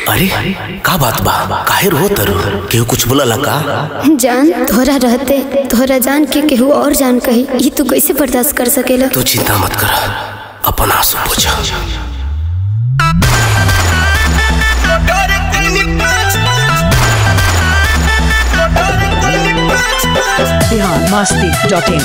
अरे का बात बा काहे रो तर केहू कुछ बोला का जान तोहरा रहते तोहरा जान के केहू और जान कही ये तू कैसे बर्दाश्त कर सकेला तू चिंता मत कर अपन आंसू पोछा बिहार मस्ती डॉट इन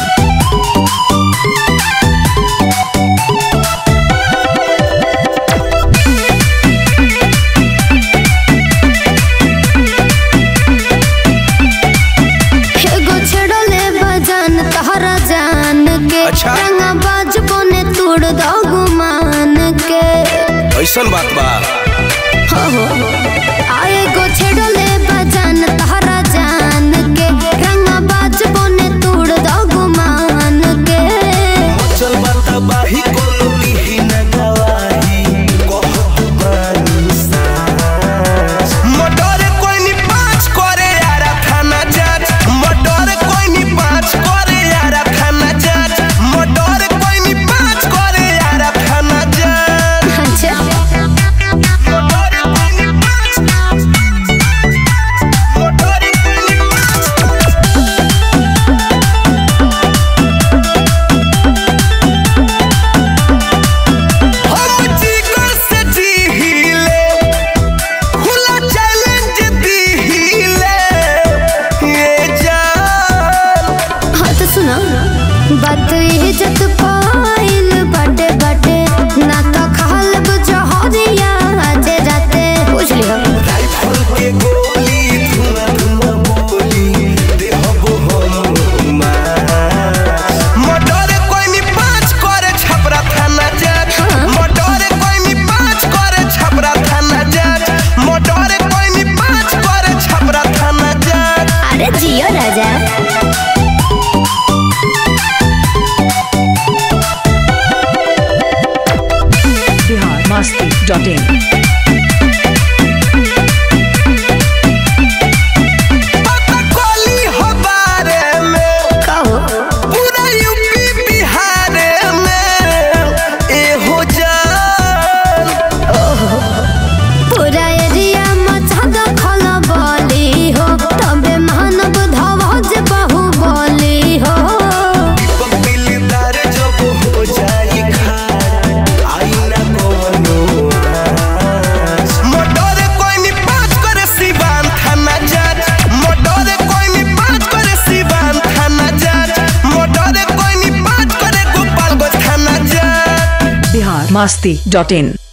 एगो छेड़ले बजान तोहरा जान के अच्छा। रंगा बाज बने तोड़ दो गुमान के ऐसन बात बा हो हो आ एगो छेड़ले बजान तोहरा जान के रंगा बाज बने तोड़ दो गुमान के चल बात बाही कोनो दिही न गवाही कहत बानी साच मर्डर कोई नी पाँच करे यारा थाना जांच मर्डर कोई नी पाँच करे यारा थाना जांच मर्डर कोई नी पाँच करे यारा थाना जांच अच्छा मर्डर कोई नी पाँच मर्डर कोई नी पाँच हम जिगर से जी हिले खुला चैलेंज दी हिले ये जान हाँ तो सुनो बात इज्जत पाइल बाटे बाटे ना तो खाल जहरिया आज राते पूछ लियो राइफल के गोली धुआं धुआं बोली देहबो हम मर्डर कोई नी पाँच करे छपरा थाना जांच मर्डर कोई नी पाँच करे छपरा थाना जांच मर्डर कोई नी पाँच करे छपरा थाना जांच अरे जियो राजा बिहार मस्ती डॉट इन पता कोली हो बारे में कहो पूरा यूपी बिहार में एहो जान पूरा एरिया मचा दो खला बोली हो तबे मानव धवज बहु बोली हो दिलदार जब हो जाई खार आई ना कोनो आस। मर्डर कोई नी पाँच करे सिवान थाना जांच मर्डर कोई नी पाँच करे सिवान थाना जांच मर्डर कोई नी पाँच करे गोपालगंज थाना जांच बिहार मस्ती डॉट इन